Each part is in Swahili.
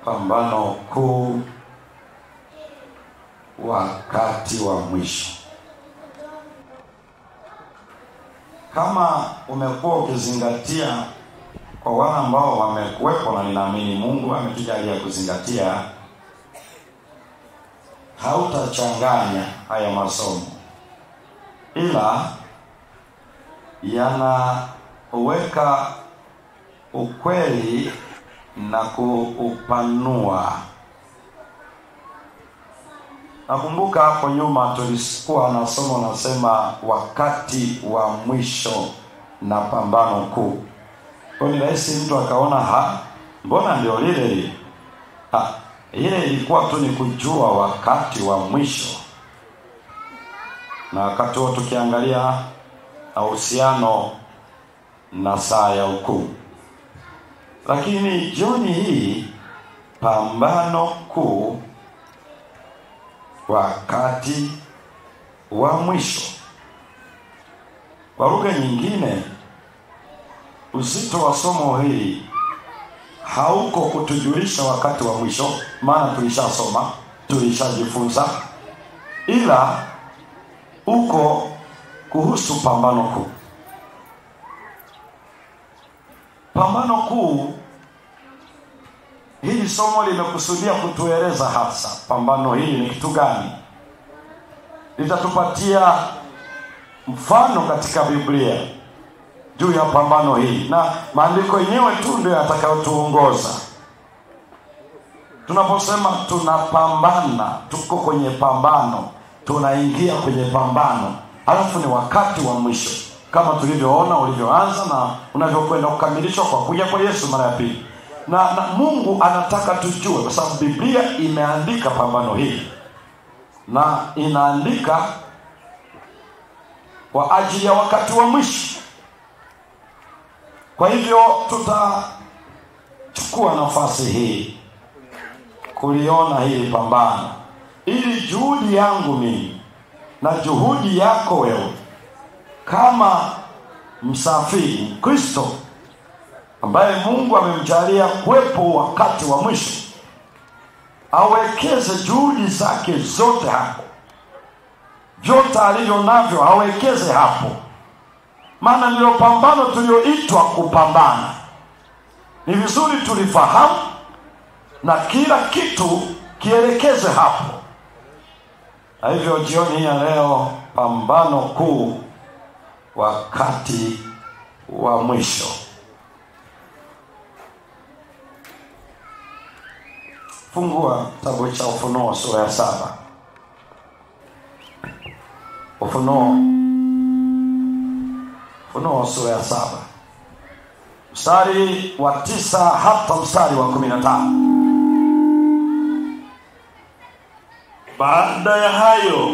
pambano kuu wakati wa mwisho. Kama umekuwa ukizingatia, kwa wale ambao wamekuwepo, na ninaamini Mungu ametujalia kuzingatia, hautachanganya haya masomo, ila yanaweka ukweli na kuupanua. Nakumbuka hapo nyuma tulikuwa na somo nasema wakati wa mwisho na pambano kuu. Kwa ni rahisi mtu akaona ha, mbona ndio lile lile. Ha, ile ilikuwa tu ni kujua wakati wa mwisho, na wakati huo tukiangalia na uhusiano na saa ya hukumu. Lakini jioni hii pambano kuu wakati wa mwisho. Kwa lugha nyingine, uzito wa somo hili hauko kutujulisha wakati wa mwisho, maana tulishasoma, tulishajifunza, ila uko kuhusu pambano kuu. Pambano kuu hili somo limekusudia kutueleza hasa pambano hili ni kitu gani. Litatupatia mfano katika Biblia juu ya pambano hili, na maandiko yenyewe tu ndio yatakayotuongoza tunaposema tunapambana. Tuko kwenye pambano, tunaingia kwenye pambano, halafu ni wakati wa mwisho, kama tulivyoona ulivyoanza na unavyokwenda kukamilishwa kwa kuja kwa Yesu mara ya pili na, na Mungu anataka tujue, kwa sababu Biblia imeandika pambano hili na inaandika kwa ajili ya wakati wa mwisho. Kwa hivyo tutachukua nafasi hii kuliona hili pambano, ili juhudi yangu mimi na juhudi yako wewe kama msafiri Mkristo ambaye Mungu amemjalia kuwepo wakati wa mwisho, awekeze juhudi zake zote hapo, vyote alivyo navyo awekeze hapo, maana ndilo pambano tulioitwa kupambana. Ni vizuri tulifahamu na kila kitu kielekeze hapo. Na hivyo jioni hii ya leo, pambano kuu wakati wa mwisho. Fungua kitabu cha Ufunuo sura ya saba. Ufunuo, Ufunuo sura ya saba mstari wa tisa hata mstari wa kumi na tano. Baada ya hayo,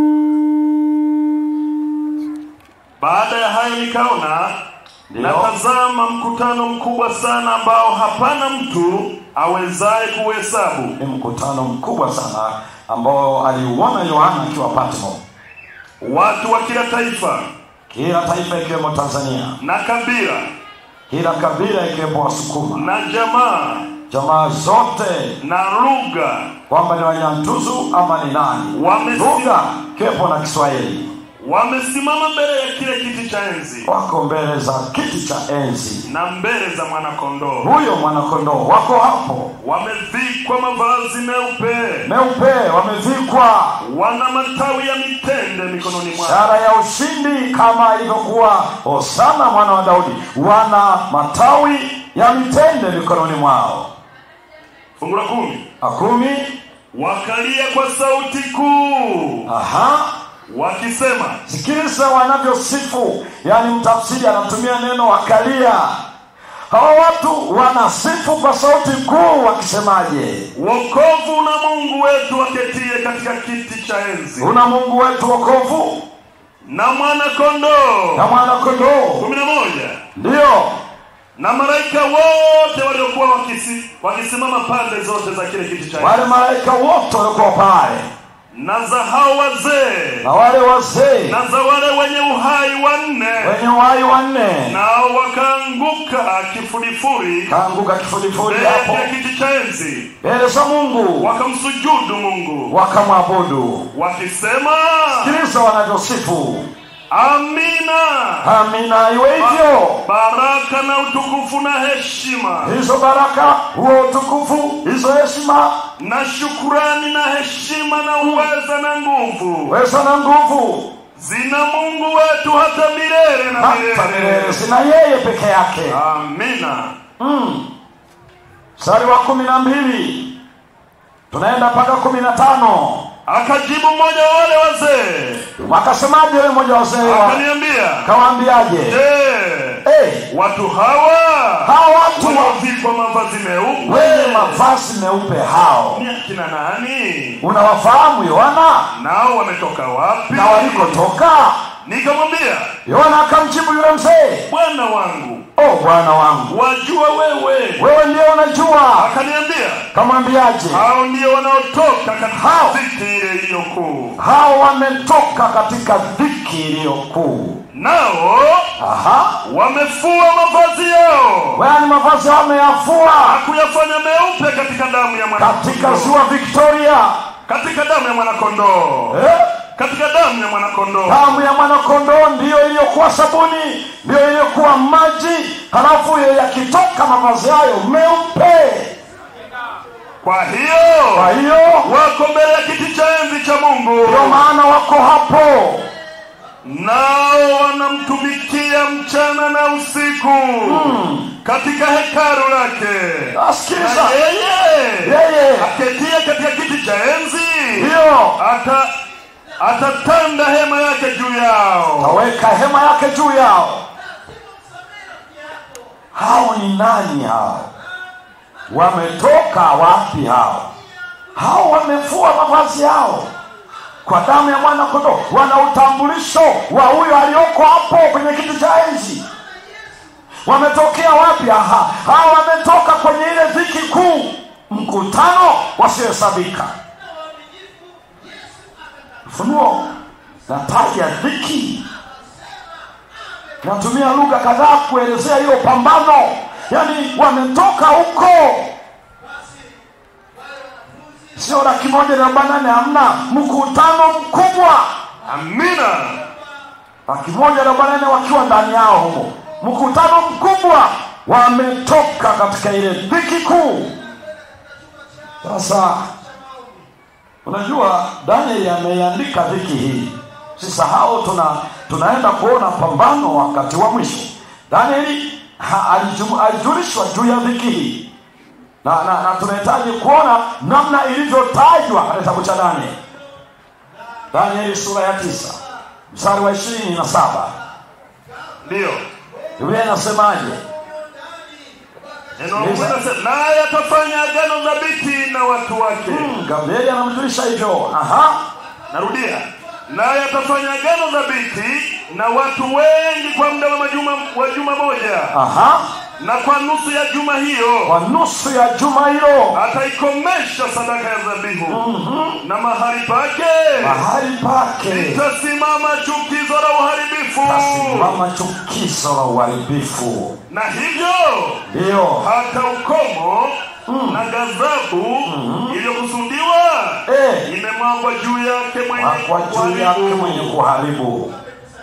baada ya hayo nikaona Ndio. na tazama mkutano mkubwa sana ambao hapana mtu awezaye kuhesabu, Ni mkutano mkubwa sana ambao aliuona Yohana akiwa Patmo, watu wa kila taifa kila taifa ikiwemo Tanzania, na kabila kila kabila ikiwemo Wasukuma, na jamaa jamaa zote, na lugha kwamba ni Wanyantuzu ama ni nani, Wamesi- lugha kiwepo na Kiswahili, wamesimama mbele ya kile kiti cha enzi wako mbele za kiti cha enzi, na mbele za mwanakondoo, huyo mwanakondoo wako hapo, wamevikwa mavazi meupe, meupe, wamevikwa wana matawi ya mitende mikononi mwao, ishara ya ushindi kama ilivyokuwa Hosana mwana wa Daudi, wana matawi ya mitende mikononi mwao. fungu la kumi, Akumi, wakalia kwa sauti kuu aha, wakisema, sikiliza wanavyosifu, yaani mtafsiri anatumia neno wakalia. Hawa watu wanasifu kwa sauti kuu wakisemaje? wokovu una Mungu wetu aketie katika kiti cha enzi Una Mungu wetu wokovu na mwana kondoo. na mwana kondoo, kumi na moja ndiyo na malaika wote waliokuwa wakisi, wakisimama pande zote za kile kiti cha wale enzi malaika wote walikuwa pale na za hao wazee na wale wazee na za wale wenye uhai wanne wenye uhai wanne nao wakaanguka kifurifuri kaanguka kifudifudi mbele hapo ya kiti cha enzi mbele za Mungu wakamsujudu Mungu wakamwabudu. wakisema Sikiliza wanavyosifu, amina amina. Iwe hivyo. baraka na utukufu na heshima Hizo baraka, huo utukufu, hizo heshima, na shukurani na heshima na uweza na nguvu weza na nguvu, zina Mungu wetu hata milele na hata milele, milele. sina yeye peke yake. Amina. Mstari wa kumi na mbili tunaenda mpaka kumi na tano Akajibu mmoja wa wale wazee wakasemaje? Yule mmoja wa wazee wa- akaniambia, kawaambiaje? je, Eh, watu hawa hawa watu wa wanaovikwa mavazi meupe wenye mavazi meupe hao ni akina nani? unawafahamu Yohana Nao wametoka wapi? na walikotoka? Nikamwambia, Yohana akamjibu yule mzee, Bwana wangu, o bwana wangu, wajua wewe. wewe ndiye unajua. Akaniambia, Kamwambiaje? hao ndio wanaotoka katika Hao. dhiki ile iliyo kuu, hao wametoka katika dhiki iliyo kuu. nao Aha, wamefua mavazi yao yaani mavazi hao wameyafua na kuyafanya meupe katika damu ya katika mwanakondoo, ziwa Victoria, katika damu ya mwanakondoo, eh? katika damu ya mwanakondoo. damu ya mwanakondoo ndiyo iliyokuwa sabuni, ndiyo iliyokuwa maji, halafu hiyo yakitoka mavazi hayo meupe. Kwa Kwa hiyo hiyo wako mbele ya kiti cha enzi cha ndio Mungu, maana wako hapo, nao wanamtumikia mchana na usiku katika hekalu lake. Na asikiliza yeye yeye, aketie katika kiti cha enzi ndiyo ata atatanda hema yake juu yao. aweka hema yake juu yao. Hao ni nani hao? Wametoka wapi hao? Hao wamefua mavazi yao kwa damu ya mwana kondoo, wana utambulisho wa huyo aliyoko hapo kwenye kiti cha enzi. Wametokea wapi? Aha, hao wametoka kwenye ile dhiki kuu, mkutano wasiohesabika. Ufunuo nataja dhiki, natumia lugha kadhaa kuelezea hiyo pambano, yaani wametoka huko, sio laki moja na arobaini na nane, hamna, mkutano mkubwa, Amina. laki moja na arobaini na nane wakiwa ndani yao humo, mkutano mkubwa, wametoka katika ile dhiki kuu. Sasa unajua Danieli ameiandika dhiki hii, sisahau, tuna tunaenda kuona pambano wakati wa mwisho. Danieli ha- alijum- alijulishwa juu ya dhiki hii na, na, na tunahitaji kuona namna ilivyotajwa katika kitabu cha Danieli. Danieli sura ya tisa mstari wa ishirini na saba Ndiyo. Biblia inasemaje? Neno la Mungu linasema, naye atafanya agano thabiti na watu wake. Hmm, Gabrieli anamjulisha hivyo. Aha, Narudia, naye atafanya agano thabiti na watu wengi kwa muda wa majuma wa juma moja, aha, na kwa nusu ya juma hiyo kwa nusu ya juma hilo ataikomesha sadaka ya dhabihu na mahali pake mahali pake litasimama chukizo la uharibifu, tasimama chukizo la uharibifu. na hivyo Ndiyo hata ukomo na ghadhabu iliyokusudiwa eh, imemwagwa juu yake mwenye kwa juu yake mwenye kuharibu. kuharibu.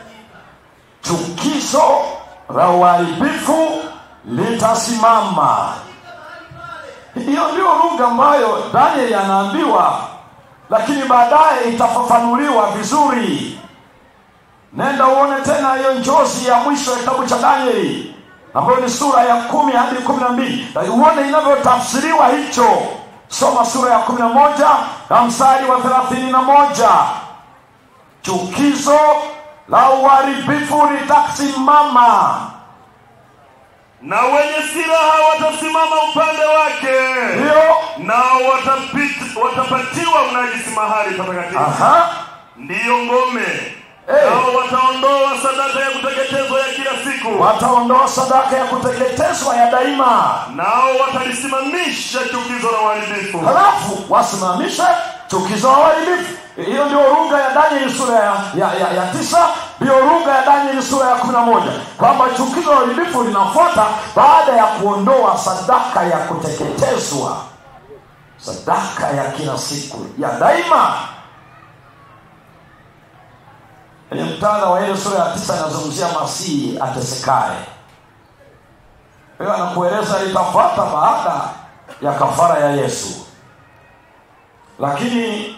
Chukizo la uharibifu litasimama. Hiyo ndio lugha ambayo Danieli anaambiwa, lakini baadaye itafafanuliwa vizuri. Nenda uone tena hiyo njozi ya mwisho ya kitabu cha Danieli ambayo ni sura ya kumi hadi kumi na mbili na uone inavyotafsiriwa hicho. Soma sura ya kumi na moja na mstari wa thelathini na moja. Chukizo la uharibifu litasimama, na wenye silaha watasimama upande wake, ndiyo nao watapit- watapatiwa unajisi mahali patakatifu, aha, ndiyo ngome. Eh. Nao wataondoa sadaka ya kuteketezwa ya kila siku, wataondoa sadaka ya kuteketezwa ya daima, nao watalisimamisha chukizo la uharibifu, halafu wasimamishe chukizo la uharibifu. hiyo ndio lugha ya danieli sura ya, ya, ya, ya tisa ndiyo lugha ya danieli sura ya kumi na moja kwamba chukizo la uharibifu linafuata baada ya kuondoa sadaka ya kuteketezwa sadaka ya kila siku ya daima kwenye mtadha wa ile sura ya tisa inazungumzia masihi atesekaye hiyo anakueleza litafuata baada ya kafara ya yesu lakini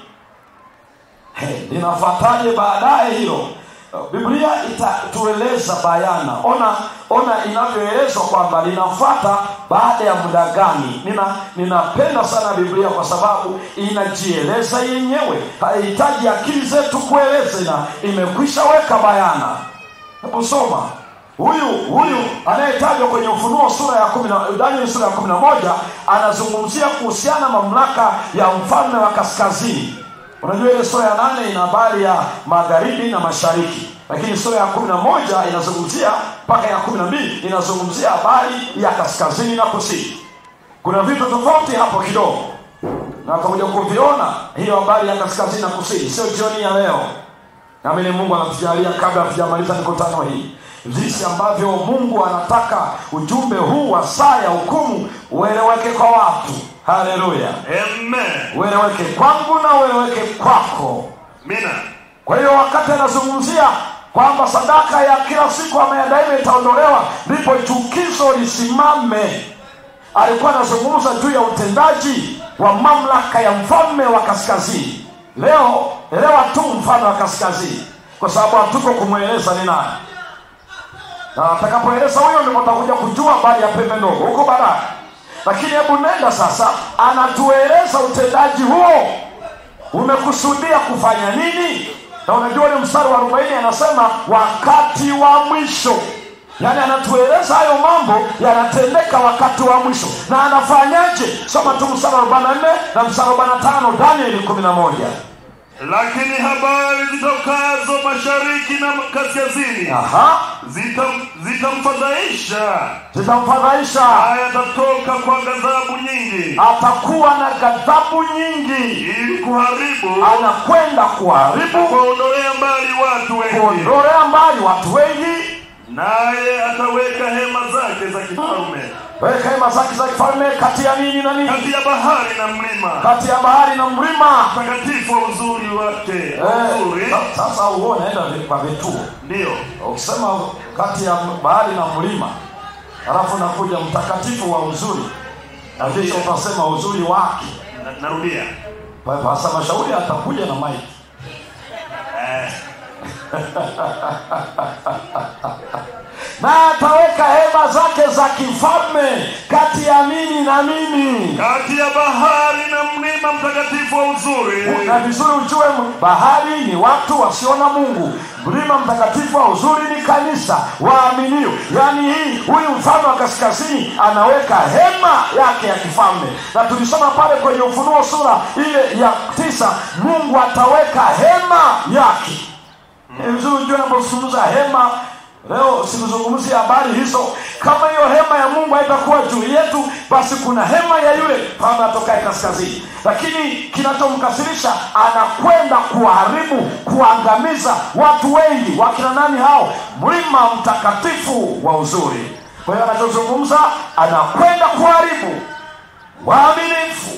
he, linafuataje baadaye hilo biblia itatueleza bayana ona ona inavyoelezwa kwamba linafuata baada ya muda gani nina ninapenda sana biblia kwa sababu inajieleza yenyewe haihitaji akili zetu kueleza na imekwisha weka bayana hebu soma huyu huyu anayetajwa kwenye ufunuo sura ya kumi na daniel sura ya kumi na moja anazungumzia kuhusiana mamlaka ya mfalme wa kaskazini unajua ile sura ya nane ina habari ya magharibi na mashariki lakini sura ya kumi na moja inazungumzia mpaka ya kumi na mbili inazungumzia habari ya kaskazini na kusini kuna vitu tofauti hapo kidogo na utakuja kuviona hiyo habari ya kaskazini na kusini sio jioni ya leo namini mungu anatujalia kabla hatujamaliza mikutano hii jinsi ambavyo mungu anataka ujumbe huu wa saa ya hukumu ueleweke kwa watu haleluya Amen. ueleweke kwangu na ueleweke kwako Mina. kwa hiyo wakati anazungumzia kwamba sadaka ya kila siku ama ya daima itaondolewa ndipo chukizo lisimame alikuwa anazungumza juu ya utendaji wa mamlaka ya mfalme wa kaskazini leo elewa tu mfalme wa kaskazini kwa sababu hatuko kumweleza ni nani na atakapoeleza huyo ndipo takuja kujua habari ya pembe ndogo huko baraka lakini hebu nenda sasa anatueleza utendaji huo umekusudia kufanya nini na unajua ule mstari wa arobaini anasema wakati wa mwisho yaani anatueleza hayo mambo yanatendeka wakati wa mwisho na anafanyaje soma tu mstari wa arobaini na nne na mstari wa arobaini na tano danieli kumi na moja Lakini habari zitokazo mashariki na kaskazini aha zitam- zitamfadhaisha, zitamfadhaisha naye atatoka kwa ghadhabu nyingi, atakuwa na ghadhabu nyingi ili kuharibu anakwenda kuharibu kuondolea mbali watu wengi, kuondolea mbali watu wengi naye ataweka hema zake za kifalme weka hema zake za kifalme kati ya nini na nini kati ya bahari na mlima, kati ya bahari na mlima mtakatifu wa uzuri wake Eh, uzuri, sa- sasa huo unaenda vi- kwa vituo ndiyo ukisema kati ya bahari na mlima alafu nakuja mtakatifu wa uzuri na kisha utasema uzuri wake Na- narudia Pa- pasa mashauri atakuja na maiki eh, na ataweka hema zake za kifalme kati ya nini na nini kati ya bahari na mlima mtakatifu wa uzuri na vizuri ujue m- bahari ni watu wasiona mungu mlima mtakatifu wa uzuri ni kanisa waaminio yaani hii huyu mfalme wa kaskazini anaweka hema yake ya kifalme na tulisoma pale kwenye ufunuo sura ile ya tisa mungu ataweka hema yake ni vizuri ujue napozungumza hema leo sikuzungumzia habari hizo kama hiyo hema ya mungu haitakuwa juu yetu basi kuna hema ya yule mfalme atokae kaskazini lakini kinachomkasirisha anakwenda kuharibu kuangamiza watu wengi wakina nani hao mlima mtakatifu wa uzuri kwa hiyo anachozungumza anakwenda kuharibu waaminifu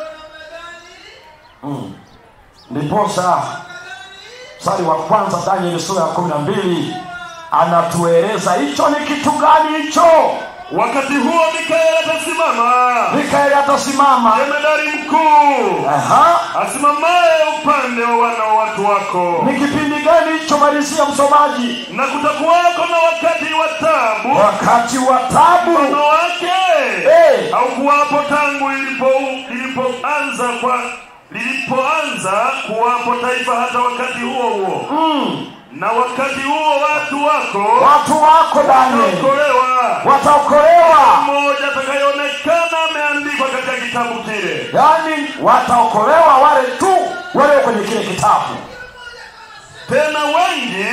mm. ndiposa mstari wa kwanza danieli sura ya kumi na mbili anatueleza hicho ni kitu gani hicho wakati huo mikaeli atasimama mikaeli atasimama jemedari mkuu Aha. asimamaye upande wa wana wa watu wako ni kipindi gani hicho malizia msomaji na kutakuwako na wakati wa tabu wakati wa tabu mfano wake Eh. haukuwapo tangu ilipo lilipoanza kwa lilipoanza kuwapo taifa hata wakati huo huo mm. na wakati huo watu wako watu wako danieli wataokolewa wataokolewa mmoja atakayeonekana ameandikwa katika kitabu kile yaani wataokolewa wale tu walio kwenye kile kitabu tena wengi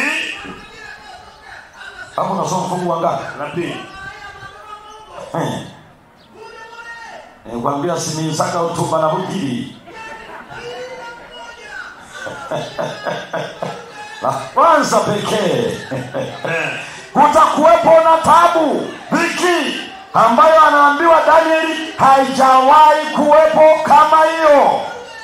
hapo unasoma fungu wangapi la pili Eh. nikwambia simiisaka utumba na bugiri la kwanza pekee Eh. kutakuwepo na tabu dhiki ambayo anaambiwa danieli haijawahi kuwepo kama hiyo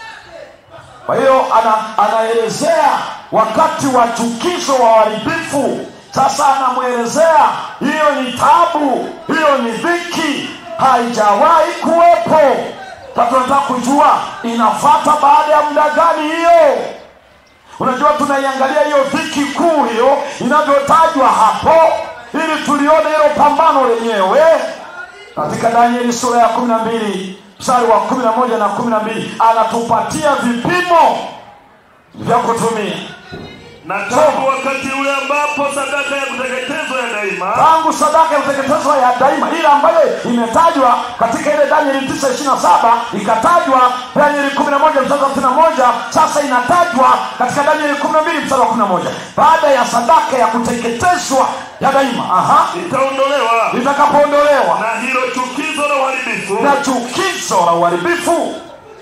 kwa hiyo ana, anaelezea wakati wa chukizo wa uharibifu sasa anamwelezea hiyo ni tabu hiyo ni dhiki haijawahi kuwepo sasa tunataka kujua inafata baada ya muda gani hiyo unajua tunaiangalia hiyo dhiki kuu hiyo inavyotajwa hapo ili tulione hilo pambano lenyewe katika danieli sura ya kumi na mbili mstari wa kumi na moja na kumi na mbili anatupatia vipimo vya kutumia na tangu wakati ule ambapo sadaka ya kuteketezwa ya daima tangu sadaka ya kuteketezwa ya daima ile ambayo imetajwa katika ile danieli tisa ishiri na saba ikatajwa danieli kumi na moja mstari wa thelathini na moja sasa inatajwa katika danieli kumi na mbili mstari wa kumi na moja baada ya sadaka ya kuteketezwa ya daima aha itaondolewa litakapoondolewa na hilo chukizo la uharibifu na chukizo la uharibifu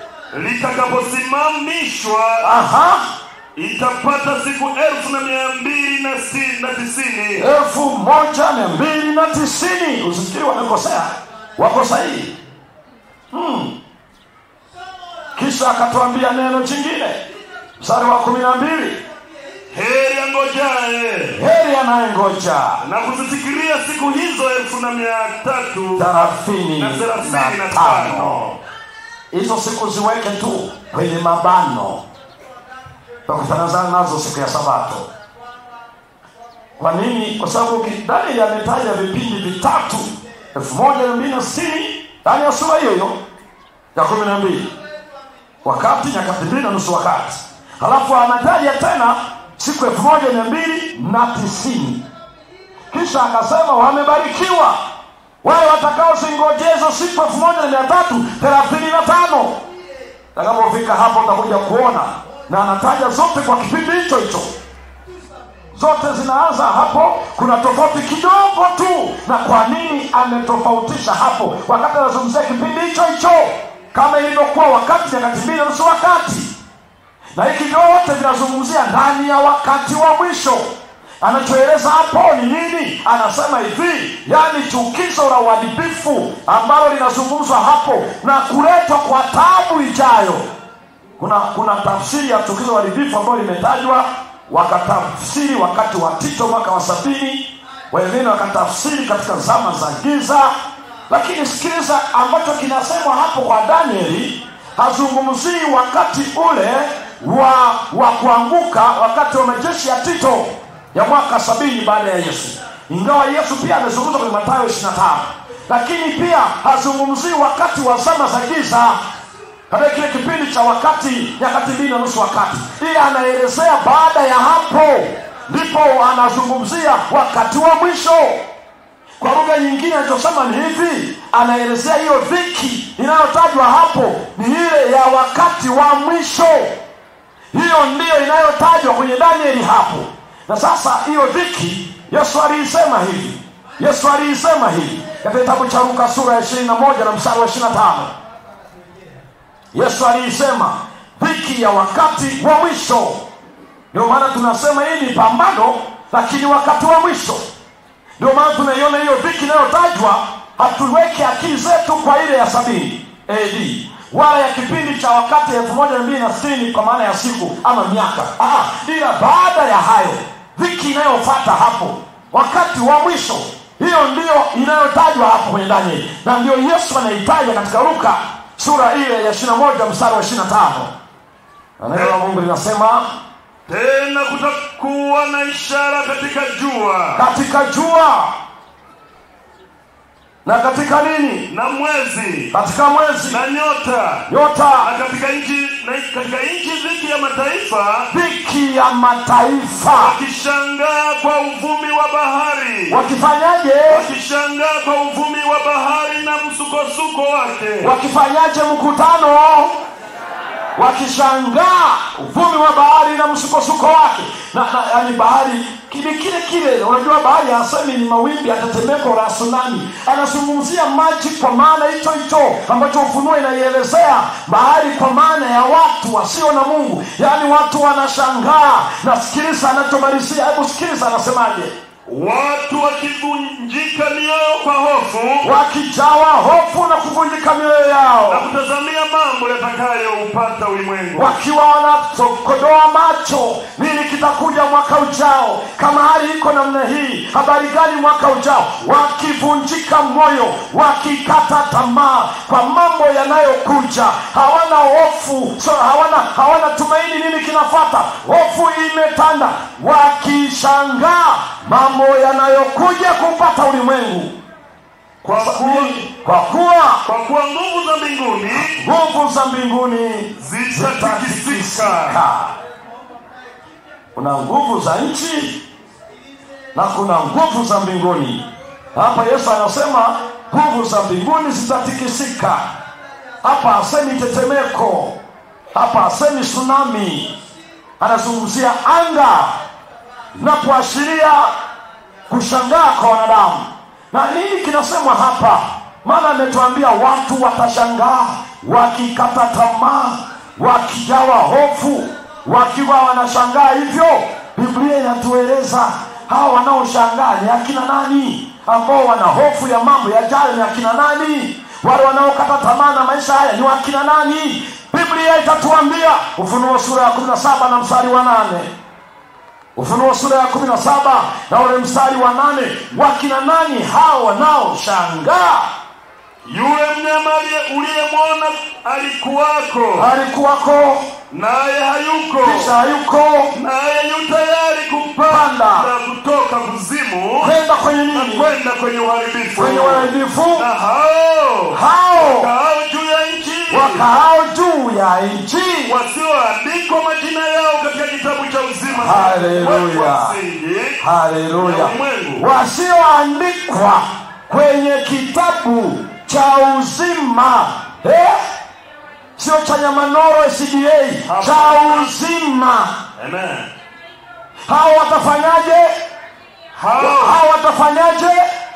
litakaposimamishwa aha itapata siku elfu na mia mbili na si- na tisini elfu moja mia mbili na tisini usifikiri wamekosea wako sahihi hmm. kisha akatuambia neno jingine mstari wa kumi na mbili heri angojaye heri anayengoja na kuzifikiria siku hizo elfu na mia tatu thelathini na thelathini na na tano tano hizo siku ziweke tu kwenye mabano takutanazana nazo siku ya sabato kwa nini kwa sababu ki- danieli ametaja vipindi vitatu elfu moja mia mbili na sitini ndani ya sura hiyo hiyo ya kumi na mbili wakati nyakati mbili na nusu wakati halafu anataja tena siku elfu moja mia mbili na tisini kisha akasema wamebarikiwa wale watakaozingojea hizo siku elfu moja na mia tatu thelathini na tano takapofika hapo utakuja kuona na anataja zote kwa kipindi hicho hicho zote zinaanza hapo kuna tofauti kidogo tu na kwa nini ametofautisha hapo wakati anazungumzia kipindi hicho hicho kama ilivyokuwa wakati nyakati mbili na nusu wakati na hiki vyote vinazungumzia ndani ya wakati wa mwisho anachoeleza hapo ni nini anasema hivi yani chukizo la uharibifu ambalo linazungumzwa hapo na kuletwa kwa tabu ijayo kuna kuna tafsiri ya chukizo la uharibifu ambayo limetajwa wakatafsiri wakati wa tito mwaka wa sabini wengine wakatafsiri katika zama za giza lakini sikiliza ambacho kinasemwa hapo kwa danieli hazungumzii wakati ule wa wa kuanguka wakati wa majeshi ya tito ya mwaka sabini baada ya yesu ingawa yesu pia amezungumza kwenye matayo 25 lakini pia hazungumzii wakati wa zama za giza katika kile kipindi cha wakati nyakati mbili na nusu wakati ili anaelezea baada ya hapo ndipo anazungumzia wakati wa mwisho kwa lugha nyingine alichosema ni hivi anaelezea hiyo dhiki inayotajwa hapo ni ile ya wakati wa mwisho hiyo ndiyo inayotajwa kwenye danieli hapo na sasa hiyo dhiki yesu aliisema hivi yesu aliisema hivi katika kitabu cha luka sura ya ishirini na moja na mstari wa ishiri na tano yesu aliisema dhiki ya wakati wa mwisho ndio maana tunasema hii ni pambano lakini wakati wa mwisho ndio maana tunaiona hiyo dhiki inayotajwa hatuweke akili zetu kwa ile ya sabini ad wala ya kipindi cha wakati elfu moja mia mbili na sitini kwa maana ya siku ama miaka ah, ila baada ya hayo dhiki inayofata hapo wakati wa mwisho hiyo ndiyo inayotajwa hapo kwenye danieli na ndio yesu anaitaja katika luka sura ile ya ishiri na moja mstari wa ishiri na tano na neno la mungu linasema tena kutakuwa na ishara katika jua katika jua na katika nini na mwezi katika mwezi na nyota nyota na katika nchi na katika nchi dhiki ya mataifa dhiki ya mataifa wakishangaa kwa uvumi wa bahari wakifanyaje wakishangaa kwa uvumi wa bahari na msukosuko wake wakifanyaje mkutano wakishangaa uvumi wa bahari na msukosuko wake na, na yani bahari kile kile kile unajua bahari hasemi ni mawimbi ya tetemeko la tsunami anazungumzia maji kwa maana hicho hicho ambacho ufunuo inaielezea bahari kwa maana ya watu wasio na mungu yaani watu wanashangaa na sikiliza anachomalizia hebu sikiliza anasemaje watu wakivunjika mioyo kwa hofu wakijawa hofu na kuvunjika mioyo na yao kutazamia mambo yatakayoupata ulimwengu wakiwa wanakodoa macho nini kitakuja mwaka ujao kama hali iko namna hii habari gani mwaka ujao wakivunjika moyo wakikata tamaa kwa mambo yanayokuja hawana hofu so hawana hawana tumaini nini kinafata hofu imetanda wakishangaa mambo yanayokuja kupata ulimwengu kwa kuwa, kwa kuwa kwa kuwa nguvu za mbinguni nguvu za mbinguni zitatikisika kuna nguvu za nchi na kuna nguvu za mbinguni hapa yesu anasema nguvu za mbinguni zitatikisika hapa asemi tetemeko hapa asemi tsunami anazungumzia anga na kuashiria kushangaa kwa wanadamu na nini kinasemwa hapa maana ametuambia watu watashangaa wakikata tamaa wakijawa hofu wakiwa wanashangaa hivyo biblia inatueleza hawa wanaoshangaa ni akina nani ambao wana hofu ya mambo yajayo ni akina nani wale wanaokata tamaa na maisha haya ni wakina nani biblia itatuambia ufunuo sura ya 17 na mstari wa nane ufunuo sura ya kumi na saba na ule mstari wa nane wakina nani hao wanaoshangaa yule mnyama aliye- uliyemwona alikuwako alikuwako naye hayuko kisha hayuko naye yu tayari kupanda Panda. na kutoka kuzimu kwenda kwenye na nini kwenda kwenye uharibifu kwenye uharibifu na hao hao hao juu ya nchi wakaao juu ya nchi wasioandikwa majina yao katika kitabu cha uzima Haleluya. Wa msingi haleluya Ya ulimwengu. wasioandikwa kwenye kitabu cha uzima eh? sio cha nyamanoro sda cha uzima Amen. hao watafanyaje hao hao watafanyaje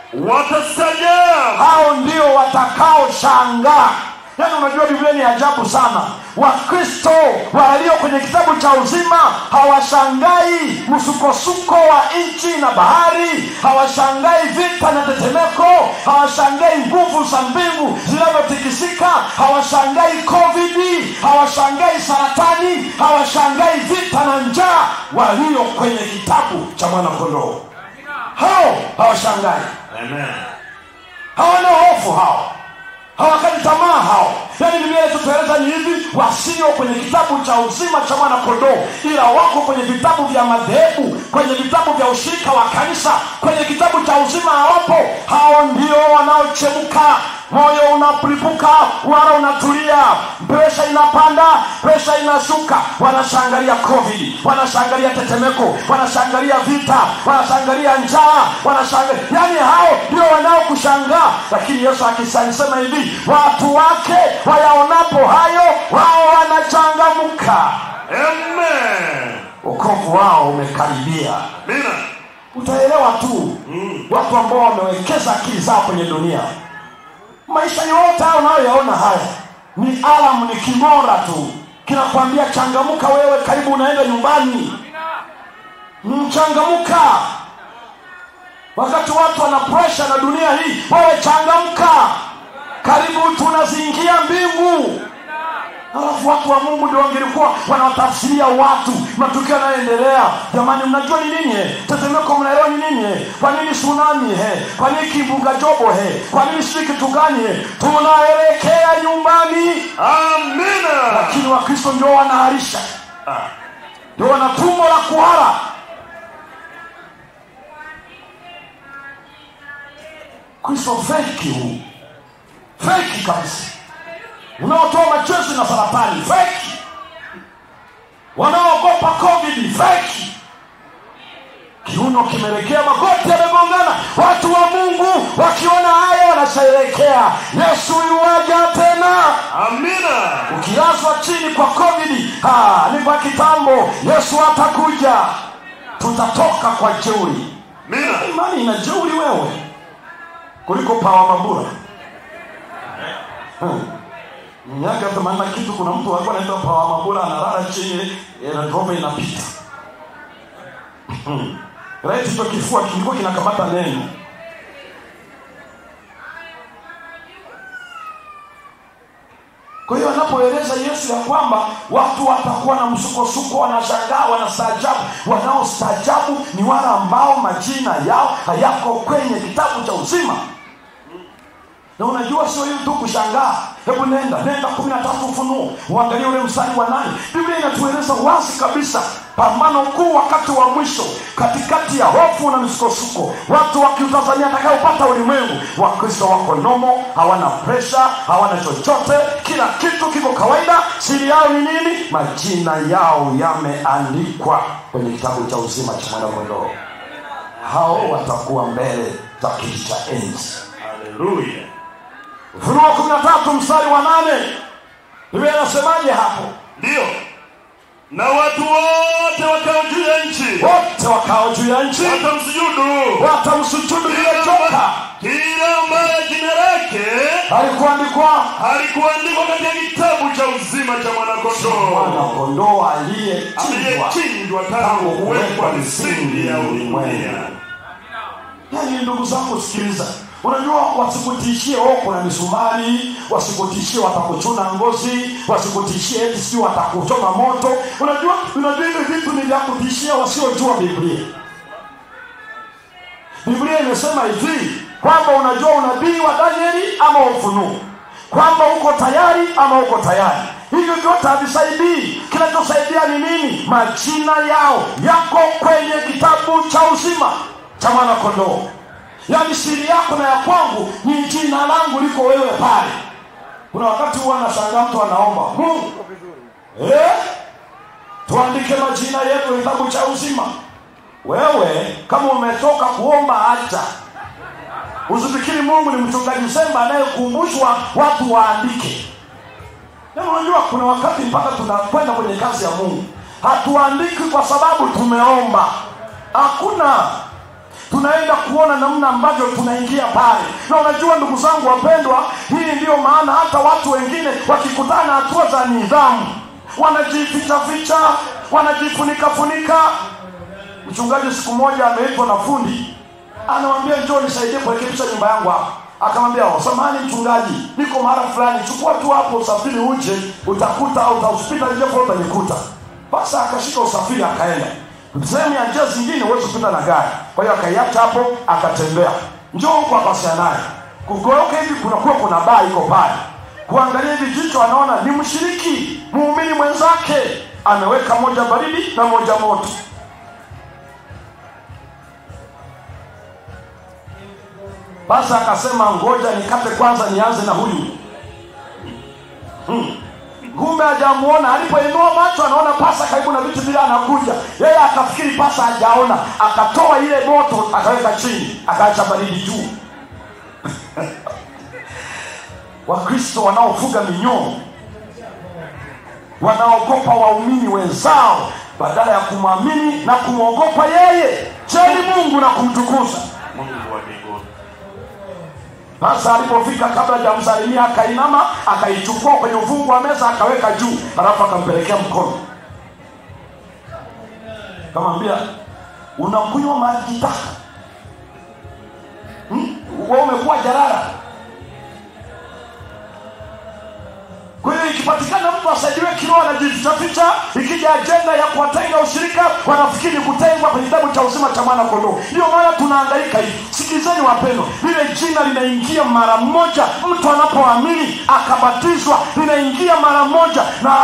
watastajaa hao ndio watakaoshangaa yaani unajua biblia ni ajabu sana wakristo walio kwenye kitabu cha uzima hawashangai msukosuko wa nchi na bahari hawashangai vita na tetemeko hawashangai nguvu za mbingu zinavyotikisika hawashangai covid hawashangai saratani hawashangai vita na njaa walio kwenye kitabu cha mwanakondoo hao hawashangai Amen. hawana hofu hao hawakati tamaa hao yaani biblia inatueleza ni hivi wasio kwenye kitabu cha uzima cha mwana kondoo ila wako kwenye vitabu vya madhehebu kwenye vitabu vya ushirika wa kanisa kwenye kitabu cha uzima hawapo hao ndio wanaochemuka moyo unaplipuka wala unatulia presha inapanda presha inashuka wanashangalia covid wanashangalia tetemeko wanashangalia vita wanashangalia njaa wanashangalia yaani hao ndio wanaokushangaa lakini yesu akisema hivi watu wake wayaonapo hayo wao wanachangamka Amen. ukovu wao umekaribia Mina. utaelewa tu Mm. watu ambao wamewekeza akili zao kwenye dunia maisha yote haya unayoyaona haya ni alamu ni king'ora tu kinakwambia changamuka wewe karibu unaenda nyumbani mchangamuka wakati watu wana presha na dunia hii wewe changamka karibu tunaziingia mbingu alafu watu wa mungu ndio wangelikuwa wanawatafsiria watu matukio yanayoendelea jamani mnajua ni nini eh? tetemeko mnaelewa ni nini eh? kwa nini tsunami eh? kwa nini kimbunga jobo eh? kwa nini sijui kitu gani eh? tunaelekea nyumbani Amina. lakini wakristo ndio wanaharisha Ah. ndio wana tumbo la kuhara kristo feki huu feki kabisa unaotoa machozi na saratani feki wanaogopa covid feki kiuno kimerekea magoti yamegongana watu wa mungu wakiona haya wanasherehekea yesu yuwaja tena Amina. ukilazwa chini kwa covid ah, ni kwa kitambo yesu atakuja tutatoka kwa jeuri Mina. imani ina jeuri wewe kuliko pawa mabura Hmm. miaka themanini na kitu kuna mtu alikuwa anaitwa pawa mabura analala chini robe inapita Hmm. right hicho kifua kilikuwa kinakamata neno kwa hiyo anapoeleza yesu ya kwamba watu watakuwa na msukosuko wanashangaa wanastaajabu wanaostaajabu ni wale ambao majina yao hayako kwenye kitabu cha uzima na unajua sio hiyo tu kushangaa hebu nenda nenda kumi na tatu ufunuo uangalie ule mstari wa nane biblia inatueleza wazi kabisa pambano kuu wakati wa mwisho katikati ya hofu na misukosuko watu wakiutazamia atakayopata ulimwengu wakristo wako nomo hawana presha hawana chochote kila kitu kiko kawaida siri yao ni nini majina yao yameandikwa kwenye kitabu cha uzima cha mwanakondoo hao watakuwa mbele za kiti cha enzi Haleluya. ufunuo kumi na tatu mstari wa nane biblia inasemaje hapo Ndio. Na watu wote wakao juu ya nchi wote wakao juu ya nchi watamsujudu. watamsujudu lile joka Kila ambaye jina lake alikuandikwa halikuandikwa katika kitabu cha uzima cha mwanakondoo mwana kondoo aliyechinjwa aliyechinjwa tangu kuwekwa misingi ya ulimwengu. yaani ndugu zangu sikiliza unajua wasikutishie oko na misumari wasikutishie watakuchuna ngozi wasikutishie eti sio watakuchoma moto unajua unajua hivi vitu ni vya kutishia wasiojua biblia biblia imesema hivi kwamba unajua unabii wa danieli ama wa ufunuo kwamba uko tayari ama uko tayari hivyo vyote havisaidii kinachosaidia ni nini majina yao yako kwenye kitabu cha uzima cha mwanakondoo yaani siri yako na ya kwangu ni jina langu liko wewe pale kuna wakati huwa nashangaa mtu anaomba mungu eh? tuandike majina yetu kwenye kitabu cha uzima wewe kama umetoka kuomba acha usifikiri mungu ni mchungaji msemba anayekumbushwa watu waandike na unajua kuna wakati mpaka tunakwenda kwenye kazi ya mungu hatuandiki kwa sababu tumeomba hakuna tunaenda kuona namna ambavyo tunaingia pale na unajua ndugu zangu wapendwa hii ndiyo maana hata watu wengine wakikutana hatua za nidhamu wanajifichaficha wanajifunikafunika mchungaji siku moja ameitwa na fundi anamwambia njoo nisaidie kurekebisha nyumba yangu hapa akamwambia samani mchungaji niko mara fulani chukua tu hapo usafiri uje utakuta utausipita njefo utanikuta basi akashika usafiri akaenda sehemu ya njia zingine huwezi kupita na gari kwa hiyo akaiacha hapo akatembea njoo huku akasia naye kugoroka hivi kunakuwa kuna baa iko pale kuangalia hivi jicho anaona ni mshiriki muumini mwenzake ameweka moja baridi na moja moto basi akasema ngoja nikate kwanza nianze na huyu hmm. kumbe hajamuona alipoinua macho anaona pasa karibu na vitu vile anakuja yeye akafikiri pasa hajaona akatoa ile moto akaweka chini akaacha baridi juu wakristo wanaofuga minyoo wanaogopa waumini wenzao badala ya kumwamini na kumwogopa yeye cheni mungu na kumtukuza Mungu wa mbinguni. sasa alipofika kabla hajamsalimia akainama akaichukua kwenye uvungu wa meza akaweka juu halafu akampelekea mkono kamwambia unakunywa maji taka hmm? we umekuwa jarara kwa hiyo ikipatikana mtu asaidiwe kiroho anajifichaficha ikija ajenda ya kuwatenga ushirika wanafikiri kutengwa kwenye kitabu cha uzima cha mwana kondoo ndio maana tunaangaika hivi sikilizeni wapendo lile jina linaingia mara moja mtu anapoamini akabatizwa linaingia mara moja na